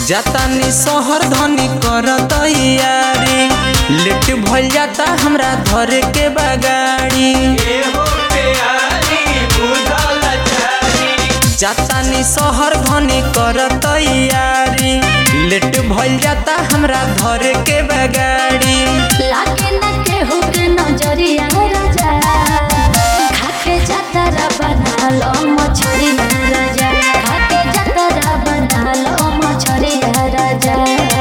जातानी शहर धनी कर तैयारी लेट भइल जाता हमरा धरे के बगाड़ी जातानी शहर धनी कर तैयारी लेट भइल जाता हमरा धरे के बगाड़ी लागे न केहू के नजरिया राजा खाके जतरा बना लो मछरिया राजा खाके जतरा बना लो मछरिया राजा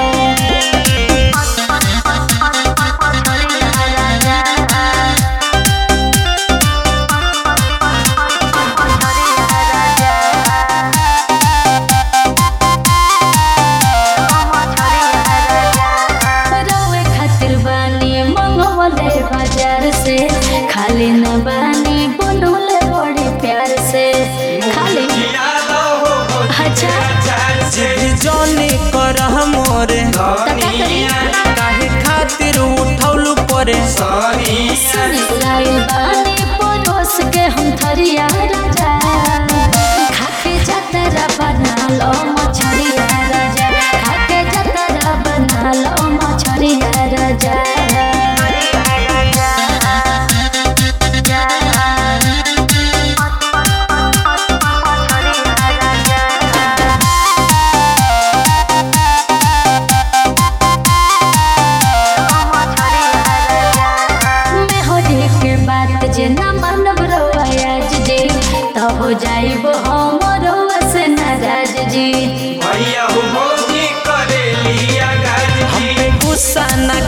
रउए खातिर बानी मंगवले बाजार से खाली न बानी बनौले बड़े प्यार से खाली अच्छा जिद जौनी कर मोरे काहे खातिर उठौलू परे सुनी लाइल बानी परोस के हम थरिया राजा खाके जतरा बना लो मछरिया राजा खाके जतरा बना लो मछरिया राजा मैं होली के बात जे न मानब रोयाज जी तो हो जाइब हमरो से नाराज जी हम पे गुस्सा न